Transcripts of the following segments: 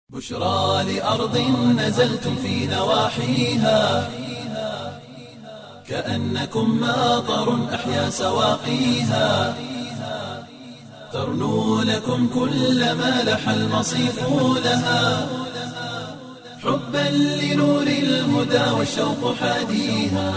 بشرى لأرض نزلتم في نواحيها كأنكم ماطر أحيا سواقيها ترنو لكم كل ما لح المصيف لها حبا لنور الهدى والشوق حاديها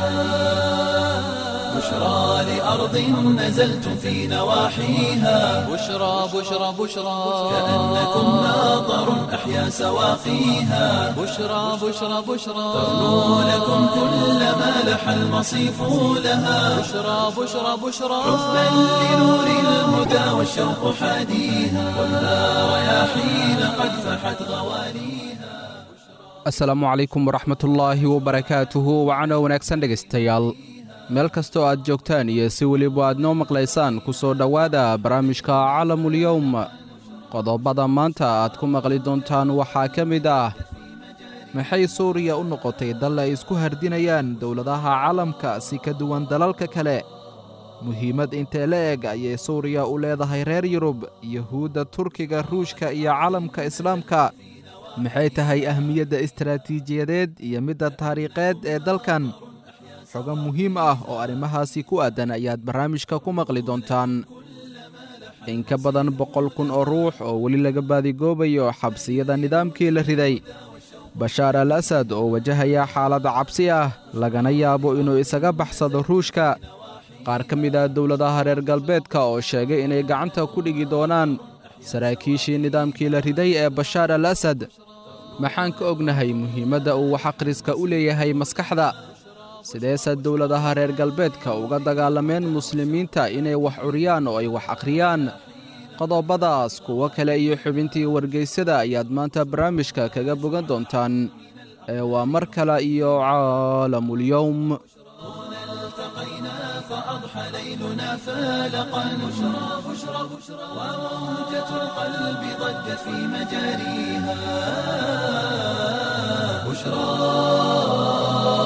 بشرى لأرض نزلتم في نواحيها بشرى بشرى بشرى كأنكم ماطر أحيا سواقيها بشرى بشرى بشرى ترنو لكم كل ما لح المصيف لها بشرى بشرى بشرى حبا لنور الهدى والشوق حاديها والنار رياحين قد فحت غوانيها asalaamu calaykum waraxmatullaahi wabarakaatuhu wacano wanaagsan dhegaystayaal meel kastoo aad joogtaan iyo si weliba aad noo maqlaysaan ku soo dhowaada barnaamijka calamulyowm qodobada maanta aad ku maqli doontaan waxaa ka mid ah maxay suuriya u noqotay dal ay isku hardinayaan dowladaha caalamka si ka duwan dalalka kale muhiimad intee la eg ayay suuriya u leedahay reer yurub yuhuudda turkiga ruushka iyo caalamka islaamka maxay tahay ahmiyadda istaraatiijiyadeed iyo midda taariikheed ee dalkan xogo muhiim ah oo arrimahaasi ku aadan ayaad barnaamijka ku maqli doontaan in ka badan boqol kun oo ruux oo weli laga baadigoobayo xabsiyada nidaamkii la riday bashaar al asad oo wajahaya xaalad cabsi ah lagana yaabo inuu isaga baxsado ruushka qaar ka mid ah dowladaha reer galbeedka oo sheegay inay gacanta ku dhigi doonaan saraakiishii nidaamkii la riday ee bashaar al asad maxaan ka ognahay muhiimadda uu wax akhriska u leeyahay maskaxda sideese dowladaha reer galbeedka uga dagaalameen muslimiinta inay wax curiyaan oo ay wax akhriyaan qodobadaas kuwo kale iyo xubintii wargeysada ayaad maanta barnaamijka kaga bogan doontaan ee waa mar kale iyo caalamulyowm التقينا فأضحى ليلنا فالقا بشرى بشرى بشرى وموجة القلب ضجت في مجاريها بشرى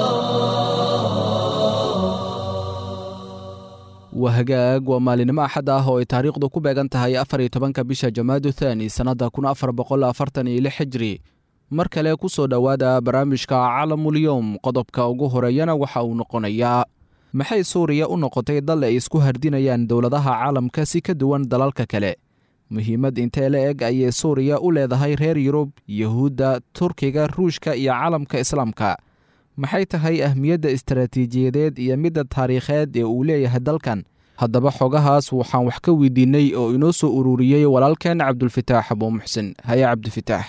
wahagaag waa maalinimo axad ah oo ay taariikhdu ku beegan tahay afar iyo tobanka bisha jamaadu thaani sannadda kun afar boqol afartan iyo lix xijri mar kale ku soo dhowaada barnaamijka calamulyowm qodobka ugu horeeyana waxa uu noqonayaa maxay suuriya u noqotay dal ay isku hardinayaan dowladaha caalamka si ka duwan dalalka kale muhiimad intee la eg ayay suuriya u leedahay reer yurub yuhuudda turkiga ruushka iyo caalamka islaamka maxay tahay ahmiyadda istaraatiijiyadeed iyo midda taariikheed ee uu leeyahay dalkan haddaba xogahaas waxaan wax ka weydiinnay oo inoo soo ururiyey walaalkeen cabdulfitaax abuu muxsin haye cabdifitaax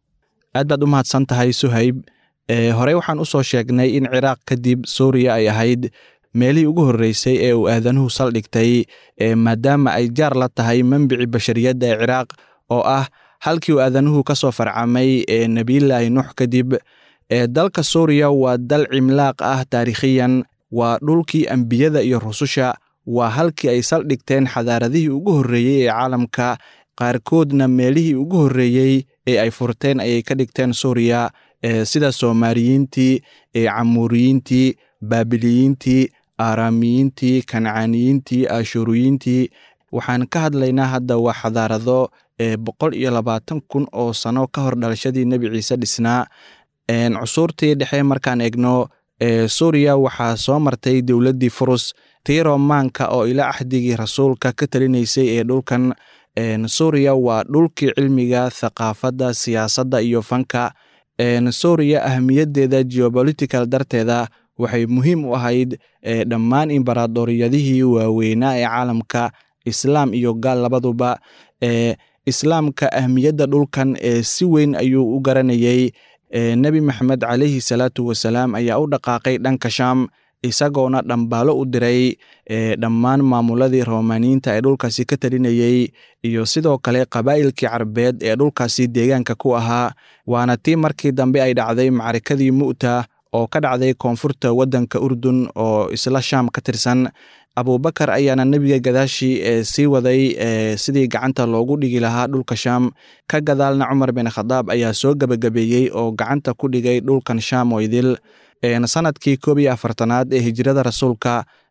aad baad u mahadsan tahay suhayb e horey waxaan u soo sheegnay in ciraaq kadib suuriya ay ahayd meelihii ugu horreysay ee uu aadanuhu saldhigtay e maadaama ay jaar la tahay membici bashariyadda ee ciraaq oo ah halkii uu aadanuhu ka soo farcamay ee nebiyulaahi nuux kadib ee dalka suuriya waa dal cimlaaq ah taariikhiyan waa dhulkii ambiyada iyo rususha waa halkii ay saldhigteen xadaaradihii ugu horreeyey ee caalamka qaarkoodna meelihii ugu horreeyey ee ay furteen ayay ka dhigteen suuriya e sida soomaaliyiintii ee camuuriyiintii baabiliyiintii aaraamiyiintii kancaaniyiintii ashuuriyiintii waxaan ka hadlaynaa hadda waa xadaarado ee boqol iyo labaatan kun oo sano ka hor dhalashadii nebi ciise dhisnaa cusuurtii dhexe markaan egno e suuriya waxaa soo martay dowladdii furus tii romaanka oo ila axdigii rasuulka ka talinaysay ee dhulkan suuriya waa dhulkii cilmiga thaqaafadda siyaasadda iyo fanka suuriya ahmiyaddeeda geobolitical darteeda waxay muhiim u ahayd dhammaan imbaraadoriyadihii waaweynaa ee caalamka islaam iyo gaal labaduba e islaamka ahmiyadda dhulkan ee si weyn ayuu u garanayey nebi maxamed calayhi salaatu wasalaam ayaa u dhaqaaqay dhanka shaam isagoona dhambaalo u diray dhammaan maamuladii romaaniyiinta ee dhulkaasi ka talinayey iyo sidoo kale qabaa'ilkii carabeed ee dhulkaasi deegaanka ku ahaa waana tii markii dambe ay dhacday macrikadii mu'ta oo ka dhacday koonfurta waddanka urdun oo isla shaam ka tirsan abubakar ayaana nebiga gadaashii ee sii waday sidii gacanta loogu dhigi lahaa dhulka shaam ka gadaalna cumar bin khadaab ayaa soo gebagabeeyey oo gacanta ku dhigay dhulkan shaam oo idil sanadkii koob iyo afartanaad ee hijrada rasuulka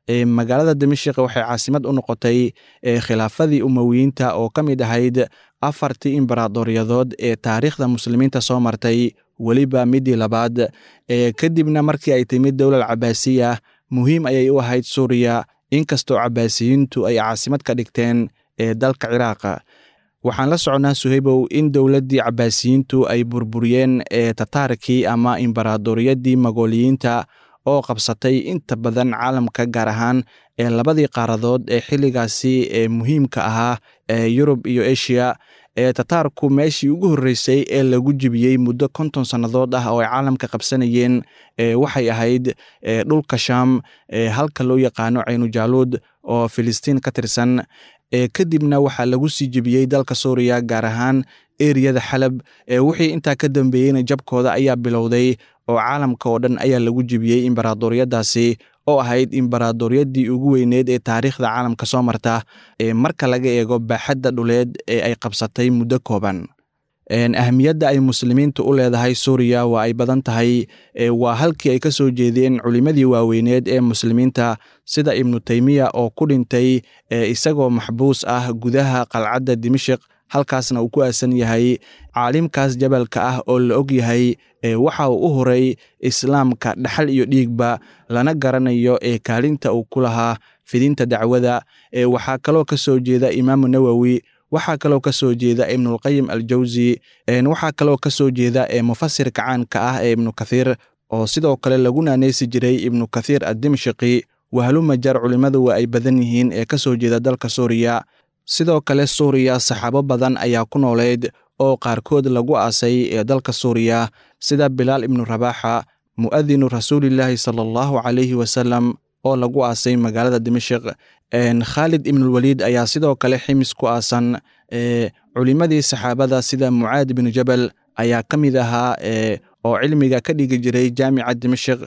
magaalada dimashik waxay caasimad u noqotay khilaafadii umowiyiinta oo ka mid ahayd afartii imbaraadoryadood ee taariikhda muslimiinta soo martay weliba midii labaad kadibna markii ay timid dowlal cabaasiya muhiim ayay u ahayd suuriya inkastoo cabaasiyiintu ay caasimad ka dhigteen ee dalka ciraaqa waxaan la soconnaa suhaybow in dowladdii cabaasiyiintu ay burburiyeen ee tataarkii ama imbaraadoriyadii magooliyiinta oo qabsatay inta badan caalamka gaar ahaan ee labadii qaaradood ee xilligaasi ee muhiimka ahaa ee yurub iyo eshiya ee tataarku meeshii ugu horreysay ee lagu jibiyey muddo konton sannadood ah oo ay caalamka qabsanayeen waxay ahayd dhulka shaam halka loo yaqaano caynujaaluud oo filistiin ka tirsan kadibna waxaa lagu sii jebiyey dalka suuriya gaar ahaan eriyada xalab wixii intaa ka dambeeyeyna jabkooda ayaa bilowday oo caalamka oo dhan ayaa lagu jebiyey imbaraadoriyadaasi oo ahayd imbaraadoriyadii ugu weyneed ee taariikhda caalamka soo marta marka laga eego baaxadda dhuleed ee ay qabsatay muddo kooban ahmiyadda ay muslimiintu u leedahay suuriya waa ay badan tahay waa halkii ay ka soo jeedeen culimmadii waaweyneed ee muslimiinta sida ibnu teymiya oo ku dhintay isagoo maxbuus ah gudaha qalcadda dimashik halkaasna uu ku aasan yahay caalimkaas jabalka ah oo la og yahay waxa uu u horay islaamka dhaxal iyo dhiigba lana garanayo ee kaalinta uu ku lahaa fidinta dacwada waxaa kaloo ka soo jeeda imaamu nawowi waxaa kaloo ka soo jeeda ibnulqayim aljawsi waxaa kaloo ka soo jeeda mufasirka caanka ah ee ibnu kathiir oo sidoo kale lagu naaneysi jiray ibnu kathiir addimshiki wahlumajar culimmadu waa ay badan yihiin ee ka soo jeeda dalka suuriya sidoo kale suuriya saxaabo badan ayaa ku nooleyd oo qaarkood lagu aasay ee dalka suuriya sida bilaal ibnu rabaaxa mu'adinu rasuulillaahi sala allahu calayhi wasalam oo lagu aasay magaalada dimashik khaalid ibnulwaliid ayaa sidoo kale ximis ku aasan culimmadii saxaabada sida mucaad ibnu jabal ayaa ka mid ahaa oo cilmiga ka dhigi jiray jaamica dimashik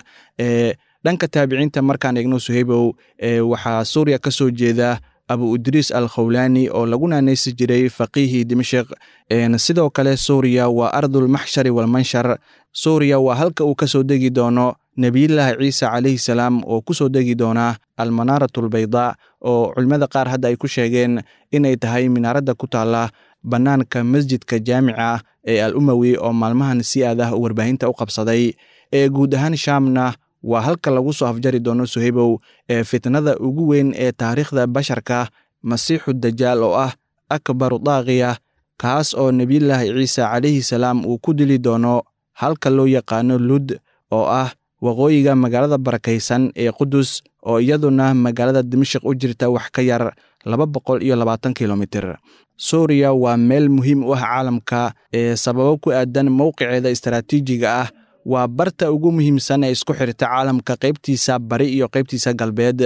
dhanka taabiciinta markaan eegno suhaybow waxaa suuriya ka soo jeeda abu idriis al khawlaani oo lagu naaneysi jiray faqiihii dimashik sidoo kale suuriya waa ardulmaxshari walmanshar suuriya waa halka uu ka soo degi doono nebiyullaahi ciise calayhi salaam oo ku soo degi doona almanaarat albaydaa oo culimmada qaar hadda ay ku sheegeen inay tahay minaaradda ku taalla bannaanka masjidka jaamica ee al umowi oo maalmahan si aad ah warbaahinta u qabsaday ee guud ahaan shaamna waa halka lagu soo afjari doono suhaybow ee fitnada ugu weyn ee taariikhda basharka masiixu dajaal oo ah akbaru daaqiya kaas oo nebiyullaahi ciise calayhi salaam uu ku dili doono halka loo yaqaano lud oo ah waqooyiga magaalada barakaysan ee qudus oo iyaduna magaalada dimashik u jirta wax ka yar laba boqol iyo labaatan kilomitir suuriya waa meel muhiim u ah caalamka ee sababo ku aadan mowqiceeda istaraatiijiga ah waa barta ugu muhiimsan ee isku xirta caalamka qaybtiisa bari iyo qaybtiisa galbeed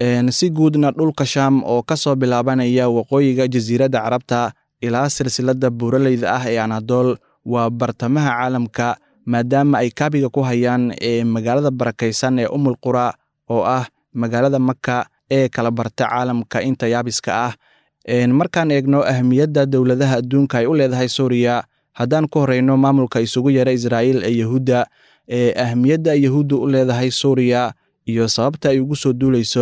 si guudna dhulka shaam oo ka soo bilaabanaya waqooyiga jasiiradda carabta ilaa silsiladda buuraleyda ah ee anadool waa bartamaha caalamka maadaama ay kaabiga ku hayaan ee magaalada barakaysan ee umul qura oo ah magaalada maka ee kala barta caalamka inta yaabiska ah markaan eegno ahmiyadda dowladaha adduunka ay u leedahay suuriya haddaan ku horeyno maamulka isugu yara israa'iil ee yahuudda ee ahmiyadda yahuudda u leedahay suuriya iyo sababta ay ugu soo duuleyso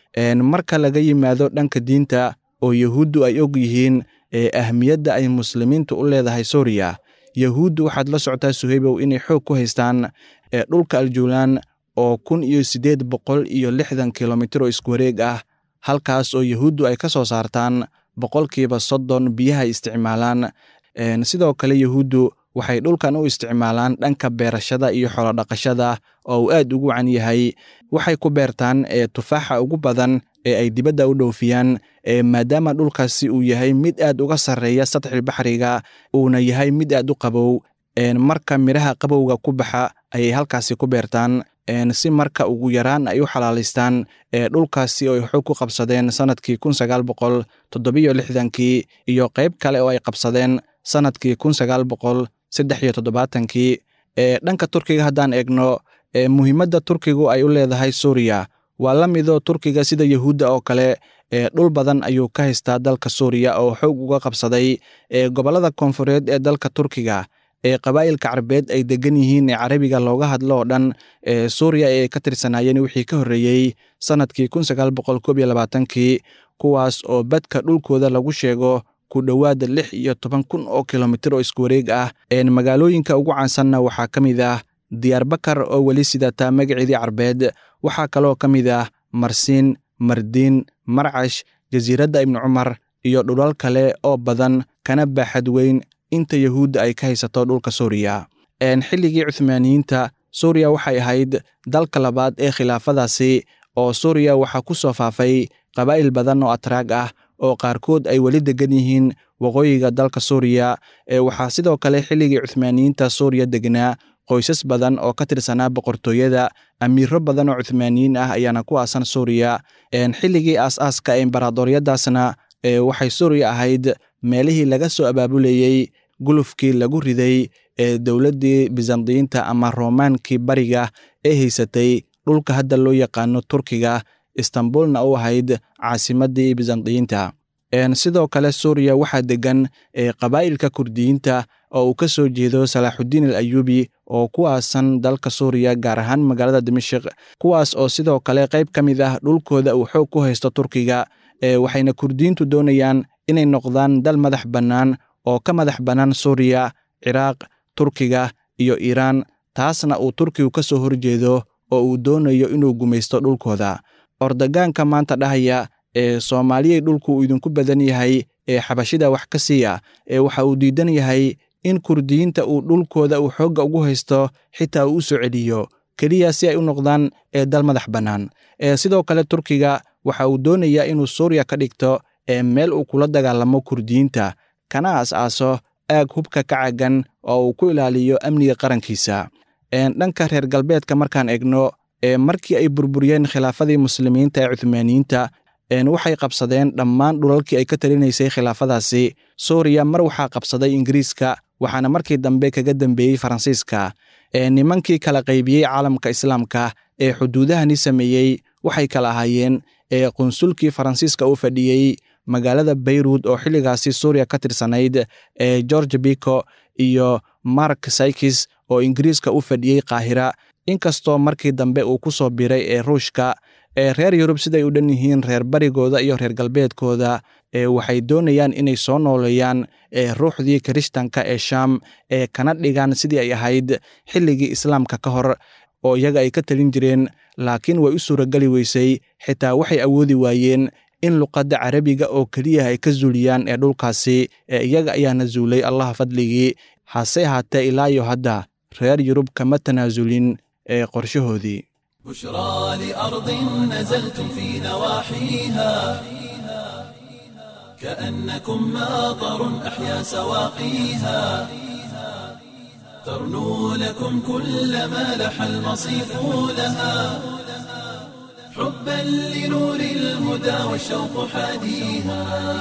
marka laga yimaado dhanka diinta oo yahuuddu ay og yihiin ee ahmiyadda ay muslimiintu u leedahay suuriya yahuuddu waxaad la socotaa suhaybow inay xoog ku haystaan dhulka aljuulaan oo kun iyo siddeed boqol iyo lixdan kilomitir oo iskuwareeg ah halkaas oo yahuuddu ay ka soo saartaan boqolkiiba soddon biyaha isticmaalaan sidoo kale yahuuddu waxay dhulkan u isticmaalaan dhanka beerashada iyo xoolodhaqashada oo uu aad ugu wacan yahay waxay ku beertaan tufaaxa ugu badan ee ay dibadda u dhoofiyaan maadaama dhulkaasi uu yahay mid aad uga sarreeya sadxil baxriga uuna yahay mid aad u qabow marka midhaha qabowga ku baxa ayay halkaasi ku beertaan si marka ugu yaraan ay u xalaalaystaan dhulkaasi oo ay xoog ku qabsadeen sannadkii kun sagaal boqol toddobiyo lixdankii iyo qayb kale oo ay qabsadeen sannadkii kun sagaal boqol saddex iyo toddobaatankii dhanka turkiga haddaan eegno muhiimadda turkigu ay u leedahay suuriya waa la mido turkiga sida yahuudda oo kale dhul badan ayuu ka haystaa dalka suuriya oo xoog uga qabsaday gobollada koonfureed ee dalka turkiga ee qabaa'ilka carbeed ay degan yihiin ee carabiga looga hadlo oo dhan ee suuriya ee ay ka tirsanaayeen wixii ka horreeyey sannadkii kun sagaal boqol koob iyo labaatankii kuwaas oo badka dhulkooda lagu sheego ku dhowaada lix iyo toban kun oo kilomitir oo isku wareeg ah magaalooyinka ugu caansanna waxaa ka mid ah diyaarbakar oo weli sidataa magaceedii carbeed waxaa kaloo ka mid ah marsiin mardiin marcash jasiiradda ibnu cumar iyo dhulal kale oo badan kana baaxad weyn inta yahuudda ay ka haysato dhulka suuriya xilligii cuhmaaniyiinta suuriya waxay ahayd dalka labaad ee khilaafadaasi oo suuriya waxaa ku soo faafay qabaa'il badan oo atraag ah oo qaarkood ay weli degan yihiin waqooyiga dalka suuriya waxaa sidoo kale xilligii cuhmaaniyiinta suuriya degnaa qoysas badan oo ka tirsanaa boqortooyada amiiro badan oo cuhmaaniyiin ah ayaana ku aasan suuriya xilligii aas-aaska embaradooryadaasna waxay suuriya ahayd meelihii laga soo abaabulayey gulufkii lagu riday ee dowladdii bizandiyiinta ama roomaankii bariga ee haysatay dhulka hadda loo yaqaano turkiga istanbulna u ahayd caasimaddii bizandiyiinta sidoo kale suuriya waxaa degan qabaa'ilka kurdiyiinta oo uu ka soo jeedo salaaxuddiin al ayuubi oo ku aasan dalka suuriya gaar ahaan magaalada dimashik kuwaas oo sidoo kale qayb ka mid ah dhulkooda uu xoog ku haysto turkiga waxayna kurdiyiintu doonayaan inay noqdaan dal madax bannaan oo ka madax bannaan suuriya ciraaq turkiga iyo iiraan taasna uu turkigu ka soo horjeedo oo uu doonayo inuu gumaysto dhulkooda ordogaanka maanta dhahaya ee soomaaliyay dhulku uu idinku badan yahay ee xabashida wax ka siiya ee waxa uu diidan yahay in kurdiyiinta uu dhulkooda uu xoogga ugu haysto xitaa uu u soo celiyo keliya si ay u noqdaan ee dal madax bannaan sidoo kale turkiga waxa uu doonayaa inuu suuriya ka dhigto ee meel uu kula dagaalamo kurdiyiinta kana as-aaso aag hubka ka cagan oo uu ku ilaaliyo amniga qarankiisa dhanka reer galbeedka markaan egno markii ay burburiyeen khilaafadii muslimiinta ee cuhmaaniyiinta waxay qabsadeen dhammaan dhulalkii ay ka talinaysay khilaafadaasi suuriya mar waxaa qabsaday ingiriiska waxaana markii dambe kaga dambeeyey faransiiska nimankii kala qaybiyey caalamka islaamka ee xuduudahani sameeyey waxay kala ahaayeen qunsulkii faransiiska u fadhiyey magaalada bayrut oo xilligaasi suuriya ka tirsanayd ee george biko iyo mark saykis oo ingiriiska u fadhiyey qaahira inkastoo markii dambe uu ku soo biray ee ruushka ee reer yurub siday u dhan yihiin reer barigooda iyo reer galbeedkooda ee waxay doonayaan inay soo nooleeyaan ee ruuxdii kirishtanka ee shaam ee kana dhigaan sidii ay ahayd xilligii islaamka ka hor oo iyaga ay ka talin jireen laakiin way u suurageli weysay xitaa waxay awoodi waayeen in luqadda carabiga oo keliya ay ka zuuliyaan ee dhulkaasi ee iyaga ayaana zuulay allah fadligii hase ahaatee ilaayo hadda reer yurub kama tanaasulin ee qorshahoodii بشرى لأرض نزلتم في نواحيها كأنكم ماطر أحيا سواقيها ترنو لكم كل ما لح المصيف لها حبا لنور الهدى والشوق حاديها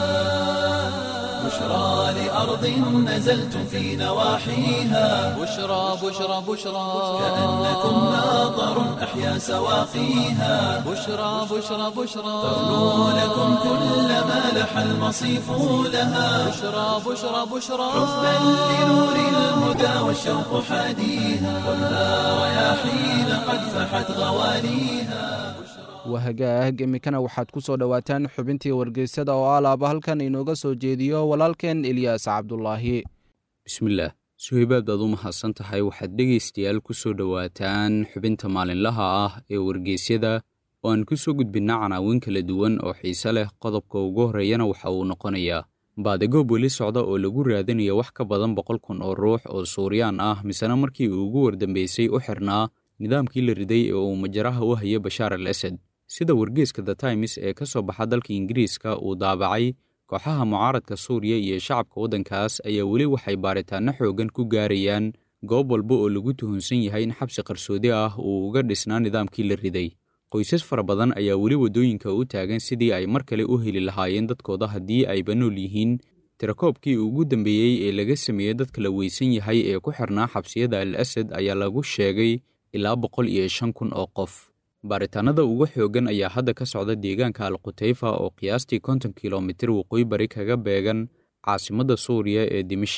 بشرى لأرض نزلتم في نواحيها بشرى بشرى بشرى كأنكم ماطر أحيا سواقيها بشرى بشرى بشرى ترنو لكم كل ما لح المصيف لها بشرى بشرى بشرى حبا لنور الهدى والشوق حاديها ولا رياحين قد فحت غواليها wahagaag iminkana waxaad ku soo dhowaataan xubintii wargeysada oo alaaba halkan inooga soo jeediyo walaalkeen ilyaas cabdulaahi bismillaah suhaybaad baad u mahadsan tahay waxaad dhegaystayaal ku soo dhowaataan xubinta maalinlaha ah ee wargeysyada oo aan ku soo gudbinna canaawin kala duwan oo xiise leh qodobka ugu horreeyana waxa uu noqonayaa baadagoob weli socda oo lagu raadinaya wax ka badan boqol kun oo ruux oo suuriyaan ah misena markii uu ugu wardambeysay u xirnaa nidaamkii la riday ee uu majaraha u haya bashaar al asad sida wargeeska the times ee ka soo baxa dalka ingiriiska uu daabacay kooxaha mucaaradka suuriya iyo shacabka waddankaas ayaa weli waxay baaritaanno xooggan ku gaarayaan goob walba oo lagu tuhunsan yahay in xabsi qarsoodi ah uu uga dhisnaa nidaamkii la riday qoysas fara badan ayaa weli waddooyinka u taagan sidii ay mar kale u heli lahaayeen dadkooda haddii ayba nool yihiin tirakoobkii ugu dambeeyey ee laga sameeyey dadka la weysan yahay ee ku xirnaa xabsiyada al asad ayaa lagu sheegay ilaa boqol iyo shan kun oo qof baaritaanada ugu xooggan ayaa hadda ka socda deegaanka al khutayfa oo qiyaastii konton kilomitir waqooyi bari kaga beegan caasimadda suuriya ee dimashik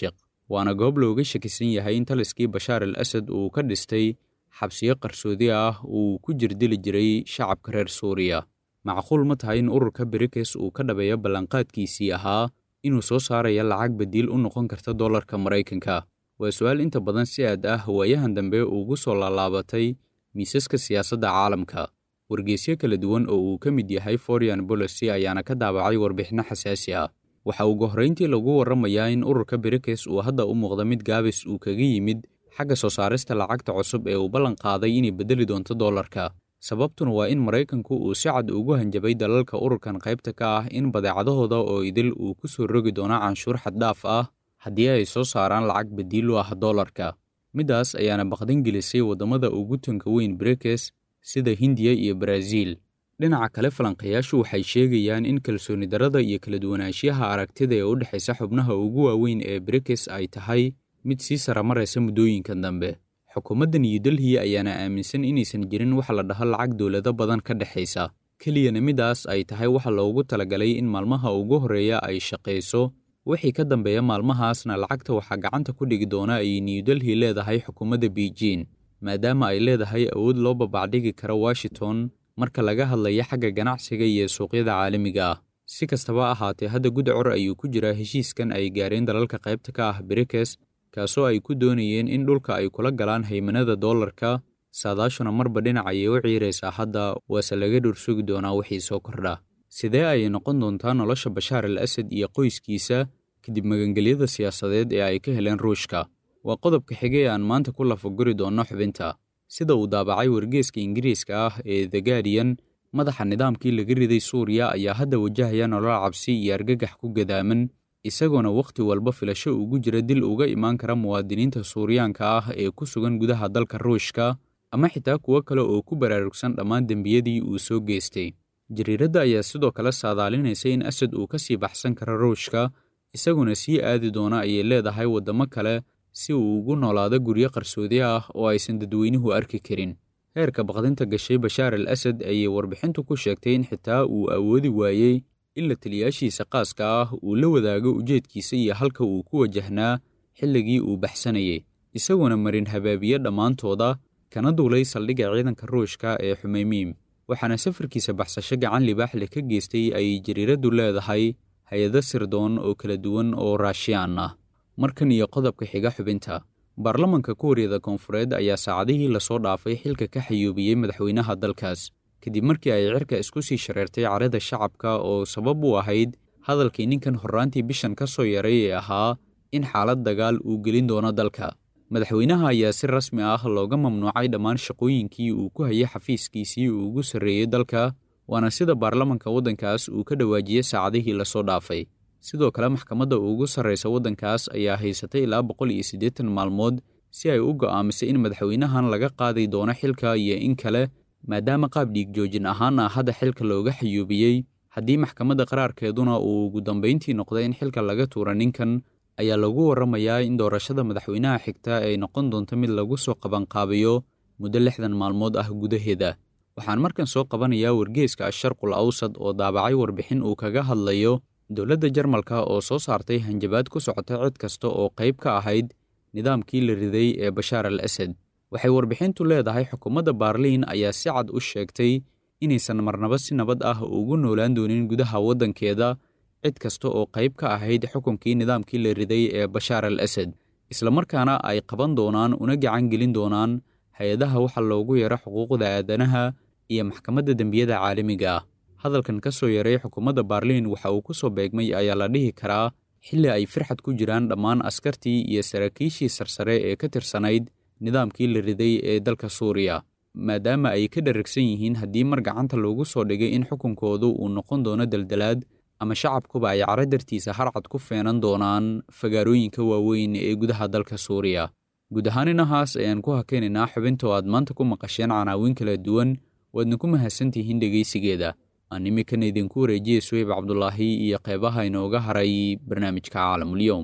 waana goob looga shakisan yahay in taliskii bashaar al asad uu ka dhistay xabsiyo qarsoodi ah uu ku jirdili jiray shacabka reer suuriya macquul ma tahay in ururka berikes uu ka dhabeeyo ballanqaadkiisii ahaa inuu soo saaraya lacag badiil u noqon karta dollarka maraykanka waa su-aal inta badan si aad ah waayahan dambe ugu soo laalaabatay miisaska siyaasadda caalamka wargeysyo kala duwan oo uu ka mid yahay foreign policy ayaana ka daabacay warbixinno xasaasi ah waxa ugu horrayntii lagu warramayaa in ururka berikes uu hadda u muuqda mid gaabis uu kaga yimid xagga soo saarista lacagta cusub ee uu ballan qaaday inay beddeli doonto dollarka sababtuna waa in maraykanku uu si cad ugu hanjabay dalalka ururkan qaybta ka ah in badeecadahooda oo idil uu ku soo rogi doono canshuur xaddhaaf ah haddii ay soo saaraan lacag badiil u ah dollarka middaas ayaana baqdin gelisay waddamada ugu tanka weyn berikes sida hindiya iyo baraaziil dhinaca kale falanqayaashu waxay sheegayaan in kalsooni darrada iyo kala duwanaanshiyaha aragtida ee u dhexaysa xubnaha ugu waaweyn ee berikes ay tahay mid sii saramaraysa muddooyinkan dambe xukuumadda new delhi ayaana aaminsan inaysan jirin waxa la dhaho lacag dowlado badan ka dhexaysa keliyana middaas ay tahay waxa loogu talagalay in maalmaha ugu horreeya ay shaqayso wixii ka dambeeya maalmahaasna lacagta waxaa gacanta ku dhigi doona ay new delhi leedahay xukuumadda beijing maadaama ay leedahay awood loo babacdhigi karo washington marka laga hadlaya xagga ganacsiga iyo suuqyada caalamiga ah si kastaba ahaatee hadda gudcor ayuu ku jiraa heshiiskan ay gaareen dalalka qaybta ka ah berikes kaasoo ay ku doonayeen in dhulka ay kula galaan haymanada dollarka saadaashuna marba dhinac ayay u ciiraysaa hadda waase laga dhursugi doonaa wixii soo kordha sidee ayay noqon doontaa nolosha bashaar al asad iyo qoyskiisa kadib magangelyada siyaasadeed ee ay ka heleen ruushka waa qodobka xige ee aan maanta ku lafaguri doonno xubinta sida uu daabacay wargeeska ingiriiska ah ee the guardian madaxa nidaamkii laga riday suuriya ayaa hadda wajahaya nolol cabsi iyo argagax ku gadaaman isagoona wakhti walba filasho ugu jira dil uga imaan kara muwaadiniinta suuriyaanka ah ee ku sugan gudaha dalka ruushka ama xitaa kuwo kale oo ku baraarugsan dhammaan dembiyadii uu soo geystay jariiradda ayaa sidoo kale saadaalinaysa in asad uu ka sii baxsan karo ruushka isaguna sii aadi doona ayay leedahay waddamo kale si uu ugu noolaado guryo qarsoodi ah oo aysan dadweynuhu arki karin heerka baqdinta gashay bashaar al asad ayay warbixintu ku sheegtay in xitaa uu awoodi waayey in la taliyaashiisa qaaska ah uu la wadaago ujeedkiisa iyo halka uu ku wajahnaa xilligii uu baxsanayay isaguna marin habaabiye dhammaantooda kana duulay saldhigga ciidanka ruushka ee xumeymiim waxaana safarkiisa baxsasho gacan libaax leh ka geystay ay jariiraddu leedahay hay-ado sirdoon oo kala duwan oo raashiyaan ah markan iyo qodobka xiga xubinta baarlamanka kuuriyada koonfureed ayaa saacadihii lasoo dhaafay xilka ka xayuubiyey madaxweynaha dalkaas kadib markii ay cirka isku sii shareertay carada shacabka oo sabab u ahayd hadalkii ninkan horraantii bishan ka soo yaray ee ahaa in xaalad dagaal uu gelin doono dalka madaxweynaha ayaa si rasmi ah looga mamnuucay dhammaan shaqooyinkii uu ku hayay xafiiskiisii uu ugu sarreeyey dalka waana sida baarlamanka waddankaas uu ka dhawaajiyey saacadihii lasoo dhaafay sidoo kale maxkamadda ugu sarraysa waddankaas ayaa haysatay ilaa boqol iyo siddeetan maalmood si ay u go'aamisay in madaxweynahan laga qaadi doono xilka iyo in kale maadaama qaab dhiig joojin ahaan ah hadda xilka looga xayuubiyey haddii maxkamadda qaraarkeeduna uu ugu dambayntii noqday in xilka laga tuura ninkan ayaa lagu warramayaa in doorashada madaxweynaha xigta ay noqon doonto mid lagu soo qabanqaabiyo muddo lixdan maalmood ah gudaheeda waxaan markan soo qabanayaa wargeeska asharqul awsad oo daabacay warbixin uu kaga hadlayo dowladda jarmalka oo soo saartay hanjabaad ku socota cid kasta oo qayb ka ahayd nidaamkii la riday ee bashaar al asad waxay warbixintu leedahay xukuumadda baarliin ayaa si cad u sheegtay inaysan marnaba si nabad ah ugu noolaan doonin gudaha waddankeeda cid kasta oo qayb ka ahayd xukunkii nidaamkii la riday ee bashaar al asad islamarkaana ay qaban doonaan una gacan gelin doonaan hay-adaha waxa loogu yaro xuquuqda aadanaha iyo maxkamadda dembiyada caalamiga ah hadalkan ka soo yaray xukuumadda baarliin waxa uu ku soo beegmay ayaa la dhihi karaa xilli ay firxad ku jiraan dhammaan askartii iyo saraakiishii sarsare ee ka tirsanayd nidaamkii la riday ee dalka suuriya maadaama ay ka dharagsan yihiin haddii mar gacanta loogu soo dhigay in xukunkoodu uu noqon doono daldalaad ama shacabkuba ay caro dartiisa harcad ku feenan doonaan fagaarooyinka waaweyn ee gudaha dalka suuriya guud ahaan inahaas ayaan ku hakaynaynaa xubinta oo aad maanta ku maqasheen canaawiin kala duwan waadna ku mahadsantihiin dhegaysigeeda aan iminkana idinku wareejiyey suweyb cabdulaahi iyo qeybaha inooga haray barnaamijka caalamulyoum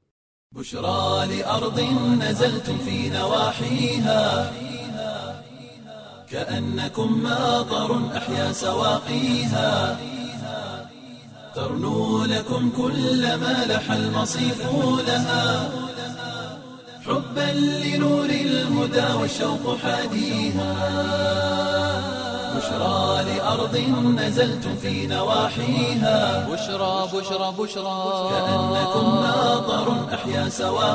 بشرى لأرض نزلتم في نواحيها كأنكم ماطر أحيا سواقيها ترنو لكم كل ما لح المصيف لها حبا لنور الهدى والشوق حاديها بشرى لأرض نزلتم في نواحيها بشرى بشرى بشرى كأنكم ماطر أحيا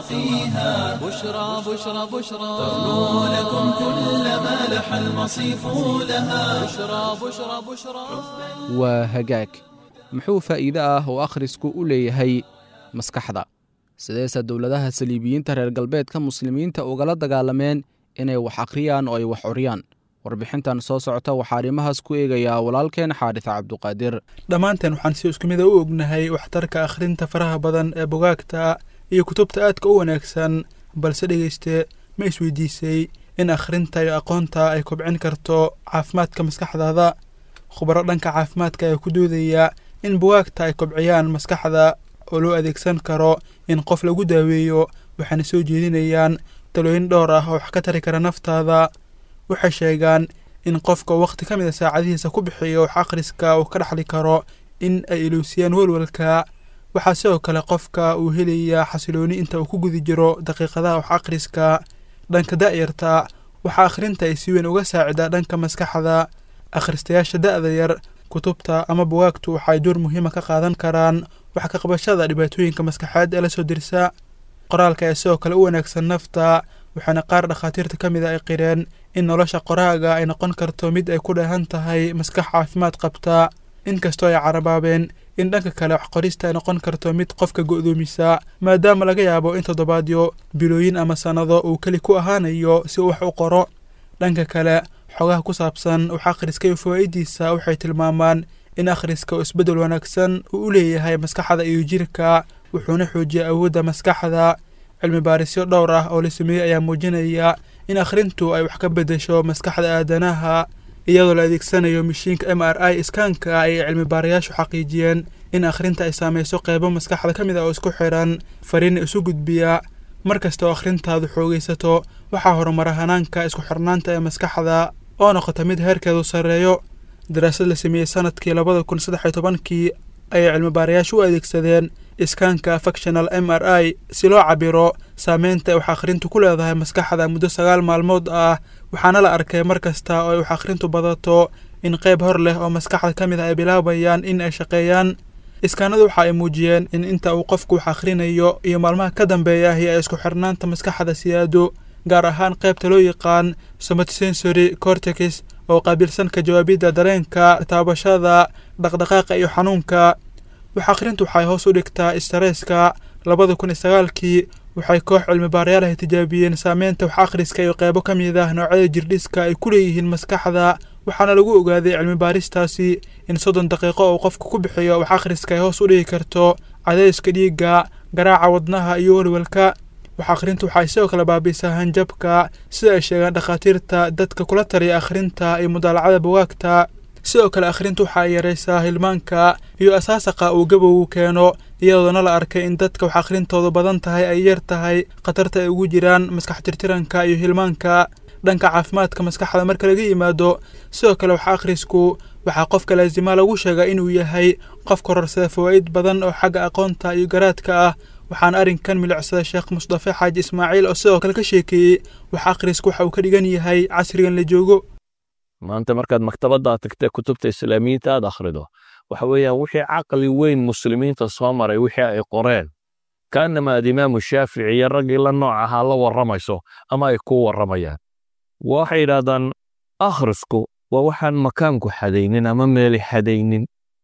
سواقيها بشرى بشرى بشرى تغنو لكم كل ما لح المصيف لها بشرى بشرى بشرى waa hagaag muxuu faa'iide ah oo akhrisku u leeyahay maskaxda sideese dowladaha saliibiyiinta reer galbeedka muslimiinta ugala dagaalameen inay wax akhriyaan oo ay wax curiyaan warbixintan soo socota waxaa arrimahaas ku eegayaa walaalkeen xaadis cabduqaadir dhammaanteen waxaan si isku mid a u ognahay waxtarka akhrinta faraha badan ee bugaagta iyo kutubta aadka u wanaagsan balse dhegeyste ma isweydiisay in akhrinta iyo aqoonta ay kobcin karto caafimaadka maskaxdaada khubaro dhanka caafimaadka ayaa ku doodaya in bugaagta ay kobciyaan maskaxda oo loo adeegsan karo in qof lagu daaweeyo waxaana soo jeedinayaan talooyin dhowr ah oo wax ka tari kara naftaada waxay sheegaan in qofka wakhti ka mid a saacadihiisa ku bixiyo wax akhriska uu ka dhexli karo in ay iloosiyaan welwelka waxaa sidoo kale qofka uu helayaa xasilooni inta uu ku guda jiro daqiiqadaha wax akhriska dhanka da'yarta waxaa akhrinta ay si weyn uga saacidaa dhanka maskaxda akhristayaasha da'da yar kutubta ama bugaagtu waxay door muhiima ka qaadan karaan wax ka qabashada dhibaatooyinka maskaxeed ee lasoo dirsa qoraalka ayaa sidoo kale u wanaagsan nafta waxaana qaar dhakhaatiirta ka mid a ay qireen in nolosha qoraaga ay noqon karto mid ay ku dheehan tahay maskax caafimaad qabta inkastoo ay carabaabeen in dhanka kale wax qorista ay noqon karto mid qofka go'doomisa maadaama laga yaabo in toddobaadyo bilooyin ama sannado uu keli ku ahaanayo si uu wax u qoro dhanka kale xogaha ku saabsan wax akhriska iyo fawaa'idiisa waxay tilmaamaan in akhriska oo isbeddel wanaagsan uu u leeyahay maskaxda iyo jirka wuxuuna xoojiya awoodda maskaxda cilmi baarisyo dhowr ah oo la sameeyey ayaa muujinaya in akhrintu ay wax ka beddesho maskaxda aadanaha iyadoo la adeegsanayo mashiinka m r i iskaanka ayay cilmi baarayaashu xaqiijiyeen in akhrinta ay saameyso qeybo maskaxda ka mid ah oo isku xiran fariina isu gudbiya mar kasta oo akhrintaadu xoogaysato waxaa horumara hanaanka isku xirnaanta ee maskaxda oo noqota mid heerkeedu sarreeyo daraasad la sameeyey sanadkii labada kun saddex iyo tobankii ayay cilmi baarayaashu u adeegsadeen iskaanka factional m r i si loo cabiro saameynta ay wax akhrintu ku leedahay maskaxda muddo sagaal maalmood ah waxaana la arkay mar kasta oo ay wax akhrintu badato in qayb hor leh oo maskaxda ka mid ah ay bilaabayaan in ay shaqeeyaan iskaanadu waxa ay muujiyeen in inta uu qofku wax akhrinayo iyo maalmaha ka dambeeyahi ay isku xirnaanta maskaxda siyaado gaar ahaan qaybta loo yaqaan somatosensory cortex oo qaabilsan ka jawaabidda dareenka taabashada dhaqdhaqaaqa iyo xanuunka wax akhrintu waxay hoos u dhigtaa istareeska labada kun iyo sagaalkii waxay koox cilmi baarayaalaha tijaabiyeen saameynta wax akhriska iyo qeybo ka mid ah noocyada jirdhiska ay ku leeyihiin maskaxda waxaana lagu ogaaday cilmi baaristaasi in soddon daqiiqo uu qofku ku bixiyo wax akhriska ay hoos u dhigi karto cadayska dhiigga garaaca wadnaha iyo welwelka wax akhrintu waxay sidoo kale baabiisaa hanjabka sida ay sheegaan dhakhaatiirta dadka kula taliya akhrinta iyo mudaalacada bugaagta sidoo kale akhrintu waxa ay yaraysaa hilmaanka iyo asaasaqa uu gabowgu keeno iyadoona la arkay in dadka wax akhrintoodu badan tahay ay yar tahay khatarta ay ugu jiraan maskax tirtiranka iyo hilmaanka dhanka caafimaadka maskaxda marka laga yimaado sidoo kale wax akhrisku waxaa qofka laasima lagu sheegaa inuu yahay qof kororsada fawaa'id badan oo xagga aqoonta iyo garaadka ah waxaana arrinkan milicsada sheekh mustafe xaaji ismaaciil oo sidoo kale ka sheekeeyey wax akhrisku waxa uu ka dhigan yahay casrigan la joogo maanta markaad maktabadda tagtee kutubta islaamiyiinta aad akhrido waxa weeyaan wixii caqli weyn muslimiinta soo maray wixii ay qoreen kaanama aad imaamu shaafici iyo raggii la nooc ahaa la warramayso ama ay ku warramayaan waxay yidhaahdaan akhrisku waa waxaan makaanku xadaynin ama meeli xadaynin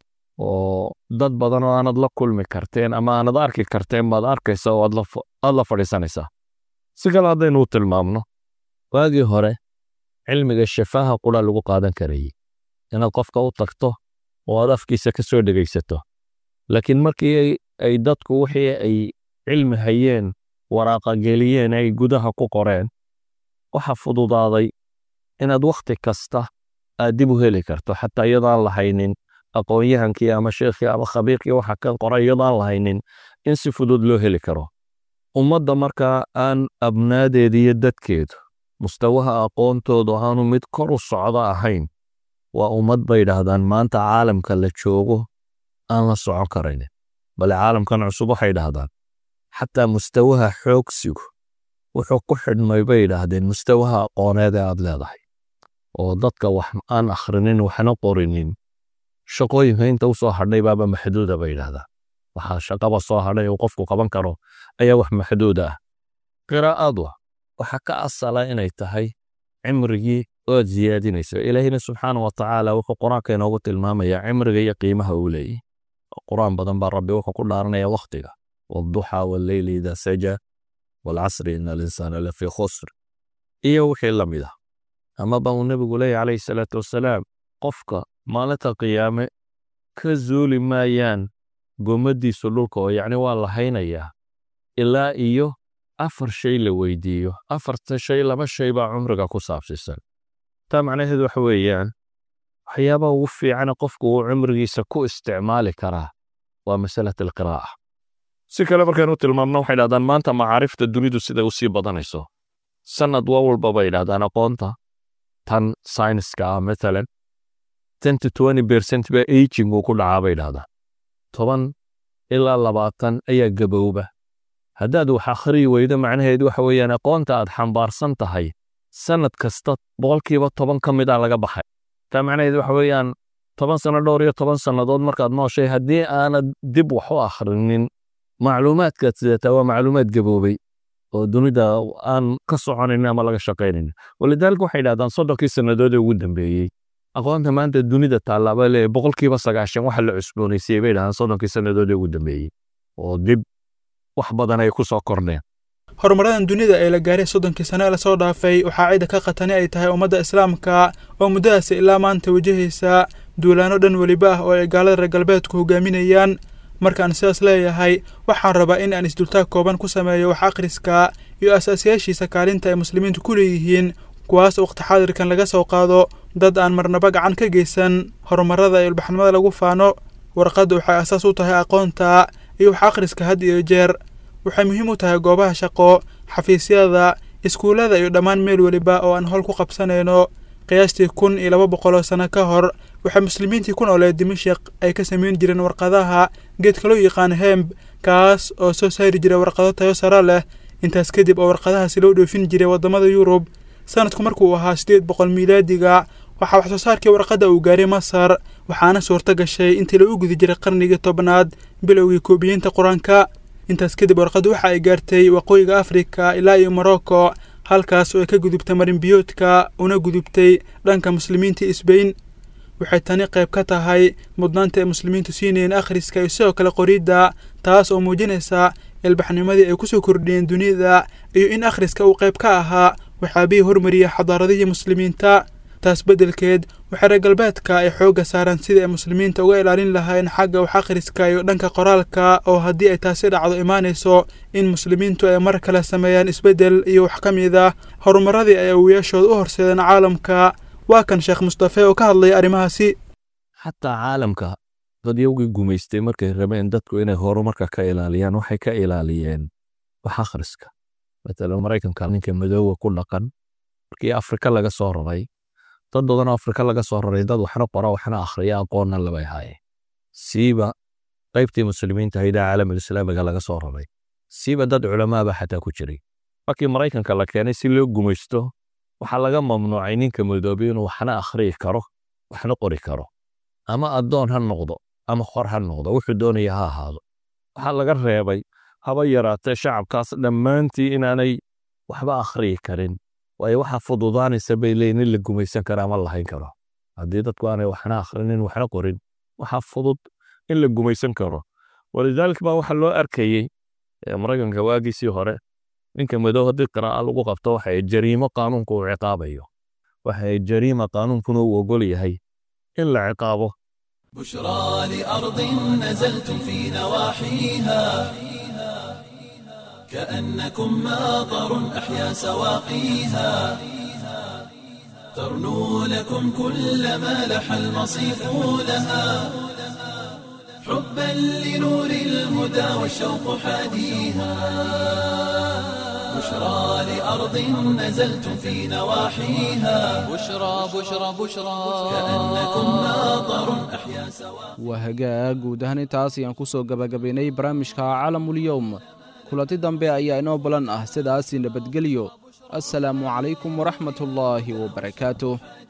oo dad badan oo aanad la kulmi karteen ama aanad arki karteen baad arkaysa oo aad la fadhiisanaysaa si kale haddaynu u tilmaamno waagii hore cilmiga shafaaha qura lagu qaadan karayey inaad qofka u tagto oo aad afkiisa ka soo dhegaysato laakiin markii ay dadku wixii ay cilmi hayeen waraaqageliyeen ay gudaha ku qoreen waxa fududaaday inaad wakhti kasta aad dib u heli karto xataa iyadaan lahaynin aqoon-yahankii ama sheekhii ama khabiirkii waxa ka qoray iyadaan lahaynin in si fudud loo heli karo ummadda markaa aan abnaadeeda iyo dadkeedu mustawaha aqoontoodu aanu mid kor u socdo ahayn waa ummad bay idhaahdaan maanta caalamka la joogo aan la socon karaynin bale caalamkan cusub waxay dhahdaan xataa mustawaha xoogsigu wuxuu ku xidhmay bay yidhaahdeen mustawaha aqooneed ee aad leedahay oo dadka wax aan akhrinin waxna qorinin shaqooyinka inta u soo hadhay baaba maxduuda bay yidhaahdaan waxaa shaqaba soo hadhay uu qofku qaban karo ayaa wax maxduud ah qiraa'adu waxaa ka asala inay tahay cimrigii ood siyaadinayso ilaahina subxaana wa tacaala wuxuu qur-aanka inoogu tilmaamayaa cimriga iyo qiimaha uu leeyahy qur-aan badan baa rabbi wuxuu ku dhaaranaya wakhtiga والضحى والليل إذا سجى والعصر إن الإنسان لفي خسر iyo wixii la mid ah amaba uu nebigu leeyahy calayhi salaatu wasalaam qofka maalinta qiyaame ka zuuli maayaan gommadiisu dhulka oo yacni waa la haynayaa ilaa iyo afar shay la weydiiyo afarta shay laba shay baa cumriga ku saabsiisan taa macnaheedu waxa weeyaan waxyaabaha ugu fiicana qofku uu cumrigiisa ku isticmaali karaa waa masalat alqiraa'a si kale markaynu tilmaamno waxay dhahdaan maanta macaarifta dunidu siday u sii badanayso sanad waa walba bay dhahdaan aqoonta tan sayniska ah matalan ten to twenty percent baa aging uu ku dhacaa bay dhahdaan toban ilaa labaatan ayaa gabowba haddaad wax akhriyi weydo macnaheedu waxa weeyaan aqoonta aad xambaarsan tahay sanad kasta boqolkiiba toban ka mid a laga baxay taa macnaheedu waxa weeyaan toban sano dhowr iyo toban sannadood markaad nooshay haddii aanad dib wax u akhrinin macluumaadkaad sidataa waa macluumaad gaboobay oo dunida aan ka soconayn ama laga shaqaynayn walidaalika waxay dhahdaan soddonkii sannadood ee ugu dambeeyey aqoonta maanta dunida tallaaba leeyahay boqolkiiba sagaashan waxa la cusboonaysiyey bay dhahdaan soddonkii sannadood ee ugu dambeeyey oo dib wax badan ay ku soo kordheen horumaradan dunida ee la gaaray soddonkii sane ee lasoo dhaafay waxaa cidda ka qatani ay tahay ummadda islaamka oo muddadaasi ilaa maanta wajahaysa duulaano dhan weliba ah oo ay gaalada reer galbeedku hogaaminayaan markaan sidaas leeyahay waxaan rabaa in aan isdultaag kooban ku sameeyo wax akhriska iyo asaasiyaashiisa kaalinta ay muslimiintu ku leeyihiin kuwaas waqti xaadirkan laga soo qaado dad aan marnaba gacan ka geysan horumarada iyo ilbaxnimada lagu faano warqaddu waxay asaas u tahay aqoonta iyo wax akhriska had iyo jeer waxay muhiim u tahay goobaha shaqo xafiisyada iskuullada iyo dhammaan meel weliba oo aan howl ku qabsanayno qiyaastii kun iyo laba boqol oo sano ka hor waxay muslimiintii ku nooleed dimashik ay ka samayn jireen warqadaha geedka loo yaqaan hemb kaas oo soo saari jiray warqado tayo sare leh intaas kadib oo warqadahaasi loo dhoofin jiray waddamada yurub sanadku markuu ahaa siddeed boqol miilaadiga waxaa wax soo saarkii warqadda uu gaaray masar waxaana suurto gashay intii lagu gudi jiray qarnigii tobnaad bilowgii koobiyiinta qur-aanka intaas kadib warqaddu waxa ay gaartay waqooyiga afrika ilaa iyo morocco halkaas oo ay ka gudubtay marinbiyoodka una gudubtay dhanka muslimiinta isbayn waxay tani qayb ka tahay mudnaanta ay muslimiintu siinayeen akhriska iyo sidoo kale qoridda taas oo muujinaysa ilbaxnimadii ay kusoo kordhiyeen dunida iyo in akhriska uu qayb ka ahaa waxaabihii hormariyay xadaaradihii muslimiinta taas beddelkeed waxay reer galbeedka ay xoogga saaraan sidii ay muslimiinta uga ilaalin lahayn xagga wax akhriska iyo dhanka qoraalka oo haddii ay taasi dhacdo imaanayso in muslimiintu ay mar kale sameeyaan isbeddel iyo wax ka mid ah horumaradii ay awiyaashooda u horseedeen caalamka waa kan sheekh mustafe oo ka hadlaya arrimahaasi xataa caalamka dadyowgii gumaystay markay rabeen dadku inay horumarka ka ilaaliyaan waxay ka ilaaliyeen wax akhriska matalan maraykanka ninka madoowa ku dhaqan markii afrika laga soo raray dad badanoo afrika laga soo raray dad waxna qora waxna akhriya aqoonna labay haayeen siiba qaybtii muslimiinta haydaha caalamul islaamiga laga soo raray siiba dad culamaaba xataa ku jiray markii maraykanka la keenay si loo gumaysto waxaa laga mamnuucay ninka madoobay inuu waxna akhriyi karo waxna qori karo ama addoon ha noqdo ama xor ha noqdo wuxuu doonaya ha ahaado waxaa laga reebay haba yaraatee shacabkaas dhammaantii inaanay waxba akhriyi karin waayo waxaa fududaanaysa bay leeyiin in la gumaysan karo ama lahayn karo haddii dadku aanay waxna akhrinin waxna qorin waxaa fudud in la gumaysan karo walidaalika baa waxaa loo arkayey maraykanka waagiisii hore ninka madow haddii qiraa'a lagu qabto waxay jariimo qaanuunku uu ciqaabayo waxay jariima qaanuunkuna uu ogol yahay in la ciqaabo بشرى لأرض نزلتم في نواحيها كأنكم ماطر أحيا سواقيها ترنو لكم كل ما لح المصيف لها حبا لنور الهدى والشوق حاديها بشرى لأرض نزلتم في نواحيها بشرى بشرى بشرى كأنكم ماطر أحيا سواقيها waa hagaag guud ahaan intaas ayaan ku soo gabagabaynay barnaamijka caalamul yowm kulanti dambe ayaa inoo balan ah sidaasi nabadgelyo assalaamu calaykum waraxmatullaahi wabarakaatuh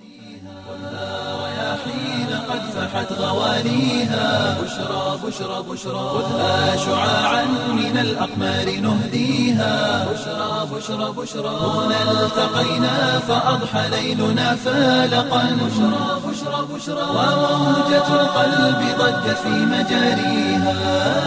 حين قد فحت غواليها بشرى بشرى بشرى خذها شعاعا من الأقمار نهديها بشرى بشرى بشرى هنا التقينا فأضحى ليلنا فالقا بشرى بشرى بشرى وموجة القلب ضجت في مجاريها